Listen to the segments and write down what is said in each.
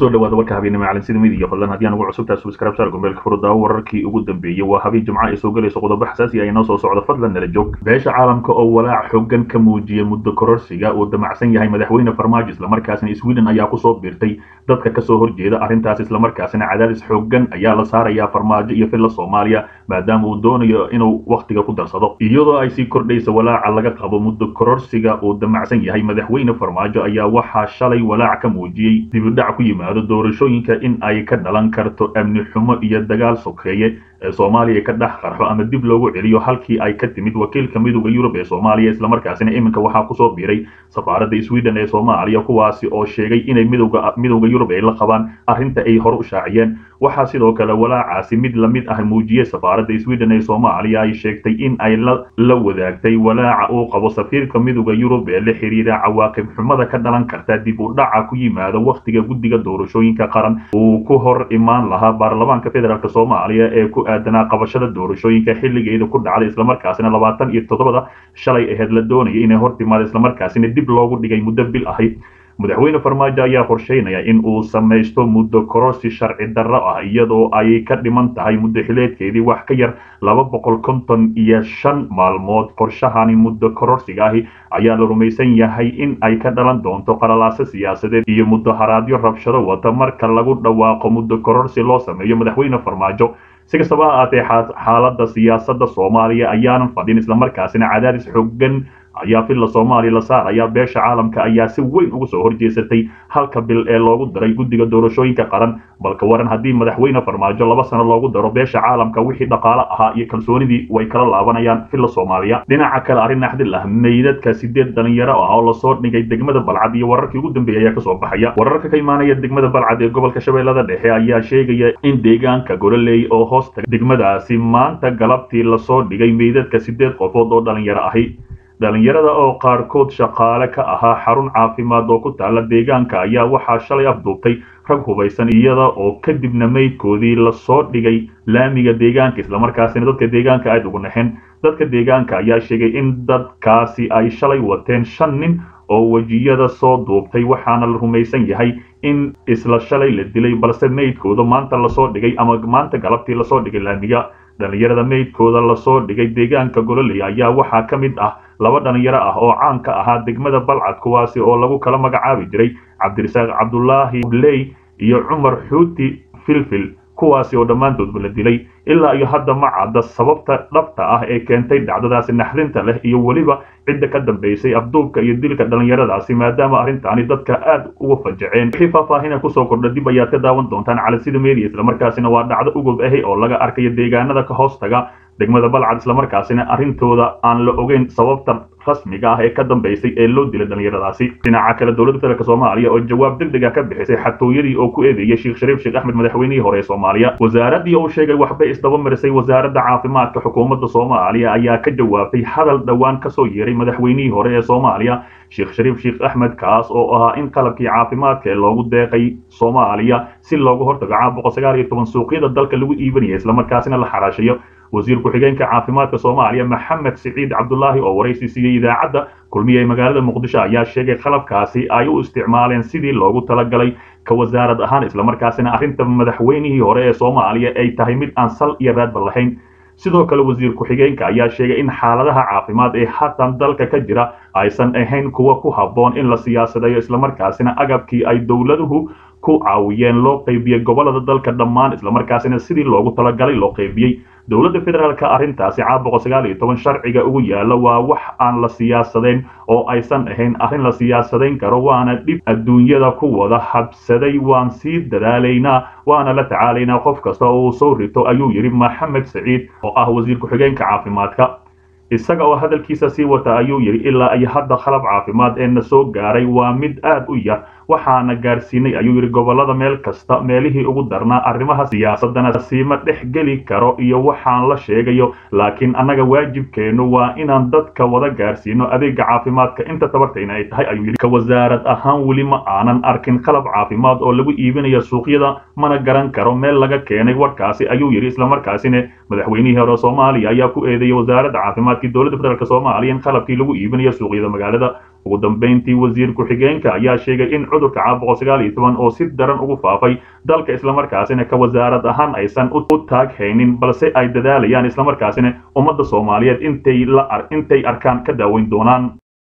kusoo dhawaada warka habeenimo caalamsida midiya fadlan haddii aan ugu cusubtahay subscribe saar gombeelka furudaawo wararkii ugu dambeeyey waa habeen jimco ay soo galayso qodobo xasaasi ah inoo soo socda fadlan nala joog beesha caalamka oo walaac xooggan ka muujiyay muddo kororsiga uu damacsan yahay madaxweyne farmaajo islamarkaasina sweden ayaa kusoo biirtay dadka kasoo horjeeda arrintaas islamarkaasina cadaadis xooggan ayaa la saarayaa farmaajo iyo filla soomaaliya maadaama uu doonayo inuu wakhtiga ku darsado iyadoo ay sii kordhaysa walaaca laga qabo muddo kororsiga uu damacsan yahay madaxweyne farmaajo ayaa waxaa shalay walaac ka muujiyey dibidhac ku yimaado doorashooyinka in ay ka dhalan karto amni xumo iyo dagaal sokeeye ee soomaaliya ka dhex qarxo ama dib loogu celiyo halkii ay ka timid wakiilka midooda yurub ee soomaaliya islamarkaasina iminka waxaa kusoo biiray safaaradda sweden ee soomaaliya kuwaasi oo sheegay inay midowga midowda yurub ay la qabaan arrinta ay hore u shaaciyeen waxaa sidoo kale walaacaasi mid lamid ah muujiyey safaaradda sweden ee soomaaliya ay sheegtay in ay la wadaagtay walaaca uu qabo safiirka midowda yurub ee la xiriira cawaaqib xumada ka dhalan karta dib u dhaca ku yimaada wakhtiga guddiga doorashooyinka qaran uu ku hor imaan lahaa baarlamaanka federaalk soomaaliya ee ku aadanaa qabashada doorashooyinka xilligeeda ku dhacday islamarkaasina labaatan iyo toddobada shalay aheyd la doonayay inay hor timaado islamarkaasina dib loogu dhigay muddo bil ahayd madaxweyne farmaajo ayaa qorsheynaya in uu samaysto muddo kororsi sharci darro ah iyadoo ay ka dhiman tahay muddo xileedkeedii wax ka yar laba boqol konton iyo shan maalmood qorshahani muddo kororsiga ahi ayaa la rumaysan yahay in ay ka dhalan doonto qalalaaso siyaasadeed iyo mudaharaadyo rabshado wata marka lagu dhawaaqo muddo kororsi loo sameeyo madaxweyne farmaajo si kastaba ha aatee xaaladda siyaasadda soomaaliya ayaanan fadhin islamarkaasina cadaadis xooggan ayaa filla soomaaliya la saaraya beesha caalamka ayaa si weyn uga soo horjeesatay halka bil ee loogu daray guddiga doorashooyinka qaran balka waran haddii madaxweyne farmaajo laba sano loogu daro beesha caalamka wixii dhaqaale ahaa iyo kalsoonidii way kala laabanayaan filla soomaaliya dhinaca kale arrin naxdil ah meydadka sideed dhalinyaro ah oo lasoo dhigay degmada balcad iyo wararkii ugu dambeeyay ayaa kasoo baxaya wararka ka imaanaya degmada balcad ee gobolka shabeellada dhexe ayaa sheegaya in deegaanka gololey oo hoosta degmadaasi maanta galabtii lasoo dhigay meydadka sideed qofood oo dhalinyaro ahi dhalinyarada oo qaarkood shaqaale ka ahaa xarun caafimaad oo ku taala deegaanka ayaa waxaa shalay afduubtay rag hubaysan iyada oo kadibna meydkoodii lasoo dhigay laamiga deegaanka islamarkaasina dadka deegaanka aada ugu naxeen dadka deegaanka ayaa sheegay in dadkaasi ay shalay wateen shan nin oo wejiyada soo duubtay waxaana la rumaysan yahay in isla shalay la dilay balse meydkooda maanta lasoo dhigay ama maanta galabtii lasoo dhigay laamiga dhalinyarada meydkooda lasoo dhigay deegaanka gololey ayaa waxaa ka mid ah laba dhalinyaro ah oo caan ka ahaa degmada balcad kuwaasi oo lagu kala magacaabi jiray cabdirasaaq cabdulaahi bley iyo cumar xuuti filfil kuwaasi oo dhammaantoodba la dilay ilaa iyo hadda ma cadda sababta dhabta ah ee keentay dhacdadaasi naxdinta leh iyo weliba cidda ka dambaysay afduubka iyo dilka dhallinyaradaasi maadaama arrintaani dadka aad uga fajaceen wixii faahfaahina kusoo kordha dib ayaad ka daawan doontaan calasida media islamarkaasina waa dhacdo ugob ahi oo laga arkayo deegaanada ka hoostaga degmada balcad islamarkaasina arrintooda aan la ogeyn sababta rasmiga ah ee ka dambaysay ee loo dilay dhallinyaradaasi dhinaca kale dowladda federaalk soomaaliya oo jawaab deg deg ah ka bixisay xatooyadii oo ku eedeeyay sheekh shariif sheekh axmed madaxweynihii hore ee soomaaliya wasaaradii uu sheegay waxbay isdaba marisay wasaaradda caafimaadka xukuumadda soomaaliya ayaa ka jawaabtay hadal dhowaan kasoo yeeray madaxweynihii hore ee soomaaliya sheekh shariif sheekh axmed kaas oo ahaa in qalabkii caafimaadka ee loogu deeqay soomaaliya si looga hortago caabuqa sagaal iyo toban suuqyada dalka lagu iibinaya islamarkaasina la xaraashayo wasiir ku-xigeenka caafimaadka soomaaliya maxamed siciid cabdulaahi oo waraysi siiyey idaacadda kulmiye ee magaalada muqdisho ayaa sheegay qalabkaasi ay u isticmaaleen sidii loogu talagalay ka wasaarad ahaan islamarkaasina arrinta madaxweynihii hore ee soomaaliya ay tahay mid aan sal iyo raadba lahayn sidoo kale wasiir ku-xigeenka ayaa sheegay in xaaladaha caafimaad ee haatan dalka ka jira aysan ahayn kuwa ku habboon in la siyaasadayo islamarkaasina agabkii ay dowladuhu ku caawiyeen loo qaybiyey gobolada dalka dhammaan islamarkaasina sidii loogu talagalay loo qaybiyey dowladda federaalka arrintaasi caabuqa sagaal iyo toban sharciga ugu yaalla waa wax aan la siyaasadayn oo aysan ahayn arrin la siyaasadayn karo waana dhib adduunyada ku wada habsaday waan sii dadaalaynaa waana la tacaalaynaa qof kasta oo uu soo rito ayuu yidhi maxamed saciid oo ah wasiir ku-xigeenka caafimaadka isaga oo hadalkiisa sii wata ayuu yidhi ilaa iyo hadda qalab caafimaad ee na soo gaaray waa mid aad u yar waxaana gaarsiinay ayuu yidhi gobolada meel kasta meelihii ugu darnaa arrimaha siyaasadana siima dhex geli karo iyo waxaan la sheegayo laakiin annaga waajibkeennu waa inaan dadka wada gaarsiino adeega caafimaadka inta tabartayna ay tahay ayuu yidhi ka wasaarad ahaan weli ma aanan arkin qalab caafimaad oo lagu iibinayo suuqyada mana garan karo meel laga keenay warkaasi ayuu yidhi islamarkaasina madaxweynihii hore soomaaliya ayaa ku eedeeyay wasaaradda caafimaadkii dowladda federaalk soomaaliya in qalabkii lagu iibinayo suuqyada magaalada ugu dambeyntii wasiir ku-xigeenka ayaa sheegay in cudurka caabuqa sagaal iyo toban oo si daran ugu faafay dalka islamarkaasina ka wasaarad ahaan aysan u taag haynin balse ay dadaalayaan islamarkaasina ummadda soomaaliyeed intay la intay arkaan ka daaweyn doonaan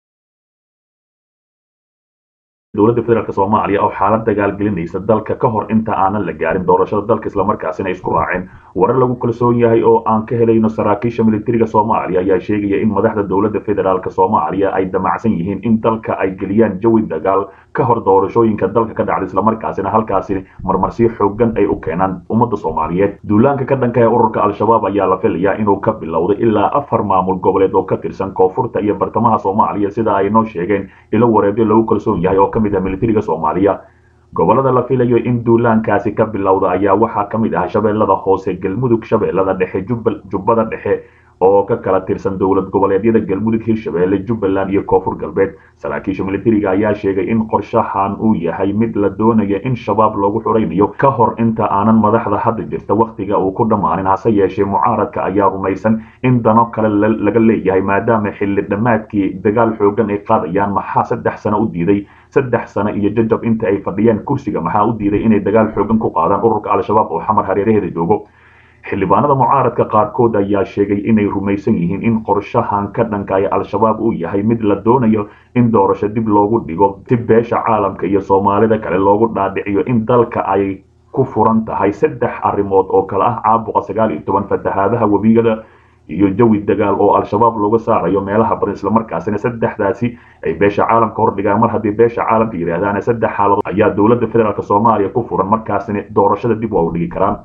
dowladda federaalk soomaaliya oo xaalad dagaalgelinaysa dalka ka hor inta aanan la gaarin doorashada dalka islamarkaasina isku raaceen warar lagu kalsoon yahay oo aan ka helayno saraakiisha militariga soomaaliya ayaa sheegaya in madaxda dowladda federaalk soomaaliya ay damacsan yihiin in dalka ay geliyaan jawi dagaal ka hor doorashooyinka dalka ka dhacda islamarkaasina halkaasi marmarsiyo xoogan ay u keenaan ummadda soomaaliyeed duulaanka ka dhanka ee ururka al-shabaab ayaa la filayaa inuu ka bilowday ilaa afar maamul goboleed oo ka tirsan koonfurta iyo bartamaha soomaaliya sida ay noo sheegeen ilo wareedyo lagu kalsoon yahay oo kamid ah militariga soomaaliya gobolada la filayo in duulaankaasi ka bilowda ayaa waxaa ka mid ah shabeellada hoose galmudug shabeellada dhexe jubbada dhexe oo ka kala tirsan dowlad goboleedyada galmudug hirshabeelle jubbaland iyo koonfur galbeed saraakiisha militariga ayaa sheegay in qorshahan uu yahay mid la doonaya in shabaab loogu xuraynayo ka hor inta aanan madaxda hadda jirta wakhtiga uu ku dhammaanin hase yeeshee mucaaradka ayaa rumaysan in dano kale laga leeyahay maadaama xilli dhammaadkii dagaal xoogan ay qaadayaan maxaa saddex sano u diiday saddex sano iyo jajab inta ay fadhiyaan kursiga maxaa u diiday inay dagaal xoogan ku qaadaan ururka al-shabaab oo xamar hareeraheeda joogo xildhibaanada mucaaradka qaarkood ayaa sheegay inay rumaysan yihiin in qorshahan ka dhankaya al-shabaab uu yahay mid la doonayo in doorasho dib loogu dhigo si beesha caalamka iyo soomaalida kale loogu dhaadhiciyo in dalka ay ku furan tahay saddex arrimood oo kale ah caabuqa sagaal iyo toban fatahaadaha webigada iyo jawi dagaal oo al-shabaab looga saarayo meelaha badan islamarkaasina saddexdaasi ay beesha caalamka hordhigaan mar haddii beesha caalamka yidhaahdaan saddex xaaladood ayaa dowladda federaalk soomaaliya ku furan markaasina doorashada dib waa u dhigi karaan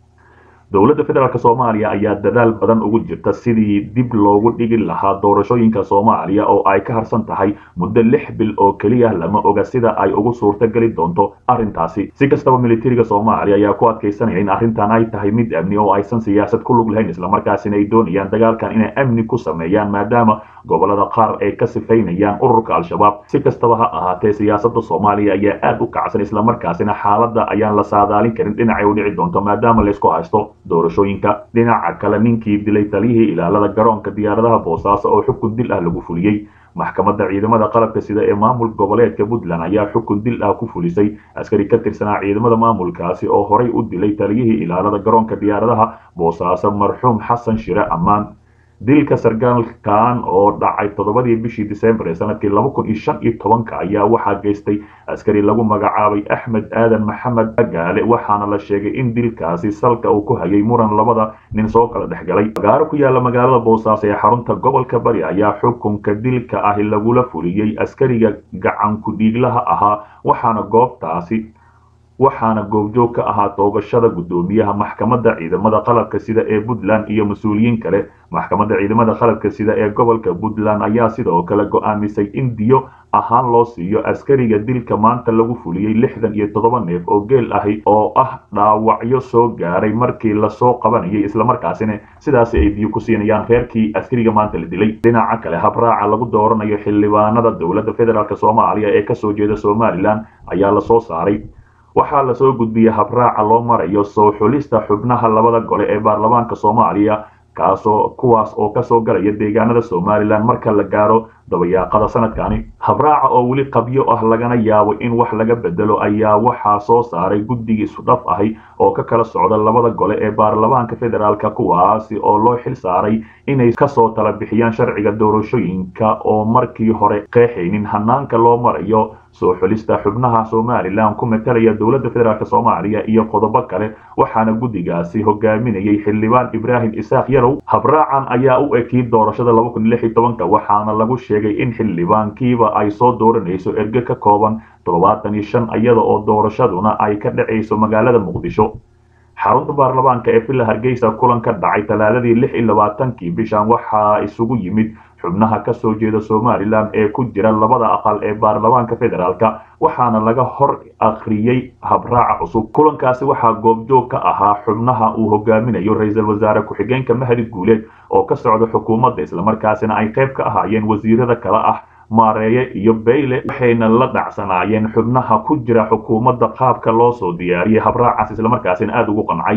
dowladda federaalk soomaaliya ayaa dadaal badan ugu jirta sidii dib loogu dhigi lahaa doorashooyinka soomaaliya oo ay ka harsan tahay muddo lix bil oo keliya lama oga sida ay ugu suurta geli doonto arrintaasi si kastaba militariga soomaaliya ayaa ku adkaysanaya in arrintan ay tahay mid amni oo aysan siyaasad ku lug lahayn islamarkaasina ay doonayaan dagaalkan inay amni ku sameeyaan maadaama gobolada qaar ay ka sifaynayaan ururka al-shabaab si kastaba ha ahaatee siyaasada soomaaliya ayaa aad u kacsan islamarkaasina xaaladda ayaan la saadaalin karin dhinacay u dhici doonto maadaama laysku haysto doorashooyinka dhinaca kale ninkii dilay taliyihii ilaalada garoonka diyaaradaha boosaaso oo xukun dil ah lagu fuliyey maxkamadda ciidamada qalabka sida ee maamul goboleedka puntland ayaa xukun dil ah ku fulisay askari ka tirsanaa ciidamada maamulkaasi oo horay u dilay taliyihii ilaalada garoonka diyaaradaha boosaaso marxuum xasan shire ammaan dilka sargaalkan oo dhacay toddobadii bishii disembar ee sanadkii laba kun iyo shan iyo tobanka ayaa waxaa geystay askari lagu magacaabay axmed aadan maxamed gaale waxaana la sheegay in dilkaasi salka uu ku hayay muran labada nin soo kala dhexgalay magaalo ku yaala magaalada boosaaso ee xarunta gobolka bari ayaa xukunka dilka ahi lagula fuliyey askariga gacanku dhiiglaha ahaa waxaana goobtaasi waxaana goobjoog ka ahaa toogashada guddoomiyaha maxkamadda ciidamada qalabka sida ee puntland iyo mas-uuliyiin kale maxkamadda ciidamada qalabka sida ee gobolka puntland ayaa sidoo kale go-aamisay in diyo ahaan loo siiyo askariga dilka maanta lagu fuliyey lixdan iyo toddoba neef oo geel ahi oo ah dhaawacyo soo gaaray markii lasoo qabanayay islamarkaasina sidaasi ay diyo ku siinayaan reerkii askariga maanta la dilay dhinaca kale habraaca lagu dooranayo xildhibaanada dowladda federaalk soomaaliya ee kasoo jeeda somalilan ayaa lasoo saaray waxaa lasoo gudbiyey habraaca loo marayo soo xulista xubnaha labada gole ee baarlamaanka soomaaliya kaasoo kuwaas oo kasoo galaya deegaanada somalilan marka la gaaro dabayaaqada sanadkani habraaca oo weli qabyo ah lagana yaabo in wax laga bedelo ayaa waxaa soo saaray guddigii isudhaf ahi oo ka kala socda labada gole ee baarlamaanka federaalk kuwaasi oo loo xil saaray inay kasoo tala bixiyaan sharciga doorashooyinka oo markii hore qeexaynin hanaanka loo marayo soo xulista xubnaha somalilan ku matalaya dowladda federaalk soomaaliya iyo qodobo kale waxaana guddigaasi hogaaminayay xildhibaan ibraahim isaaq yarow habraacan ayaa u ekiyey doorashada laba kun lix iyo tobanka waxaana lagu sheegay in xildhibaankiiba ay soo dooranayso erge ka kooban toddobaatan iyo shan iyada oo doorashaduna ay ka dhacayso magaalada muqdisho xarunta baarlamaanka ee villa hargeysa kulan ka dhacay talaadadii lix iyo labaatankii bishan waxaa isugu yimid xubnaha kasoo jeeda somalilan ee ku jira labada aqal ee baarlamaanka federaalk waxaana laga hor akhriyey habraaca cusub kulankaasi waxaa goobjoog ka ahaa xubnaha uu hogaaminayo ra-iisul wasaare ku-xigeenka mahdi guuleed oo ka socda xukuumadda islamarkaasina ay qayb ka ahaayeen wasiirada kale ah maareeye iyo bayle waxayna la dhacsanaayeen xubnaha ku jira xukuumadda qaabka loo soo diyaariyey habraacaas islamarkaasina aada ugu qancay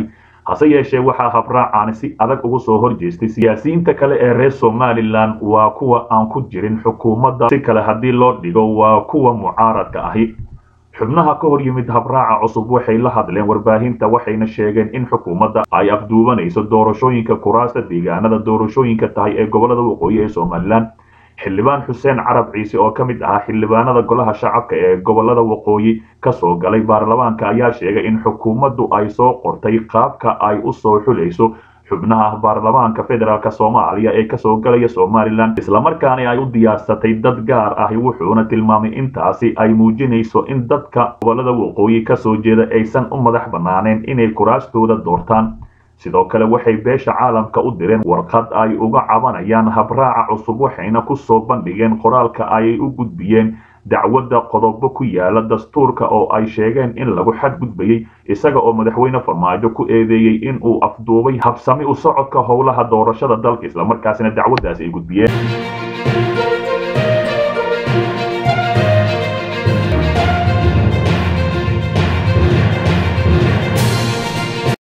hase yeeshee waxaa habraacaani si adag ugu soo horjeestay siyaasiyiinta kale ee reer somalilan waa kuwa aan ku jirin xukuumadda si kale haddii loo dhigo waa kuwa mucaaradka ahi xubnaha ka hor yimid habraaca cusub waxay la hadleen warbaahinta waxayna sheegeen in xukuumadda ay afduubanayso doorashooyinka kuraasta deegaanada doorashooyinka tahay ee gobolada waqooyi ee somalilan xildhibaan xuseen carab ciise oo ka mid ahaa xildhibaanada golaha shacabka ee gobolada waqooyi kasoo galay baarlamaanka ayaa sheegay in xukuumaddu ay soo qortay qaabka ay u soo xulayso xubnaha baarlamaanka federaalk soomaaliya ee kasoo galaya somalilan islamarkaana ay u diyaarsatay dad gaar ahi wuxuuna tilmaamay intaasi ay muujinayso in dadka gobolada waqooyi kasoo jeeda aysan u madax bannaaneen inay kuraastooda doortaan sidoo kale waxay beesha caalamka u direen warqad ay uga cabanayaan habraaca cusub waxayna ku soo bandhigeen qoraalka ay u gudbiyeen dacwadda qodobo ku yaala dastuurka oo ay sheegeen in lagu xadgudbayey isaga oo madaxweyne farmaajo ku eedeeyey in uu afduubay habsami u socodka howlaha doorashada dalka islamarkaasina dacwaddaasi ay gudbiyeen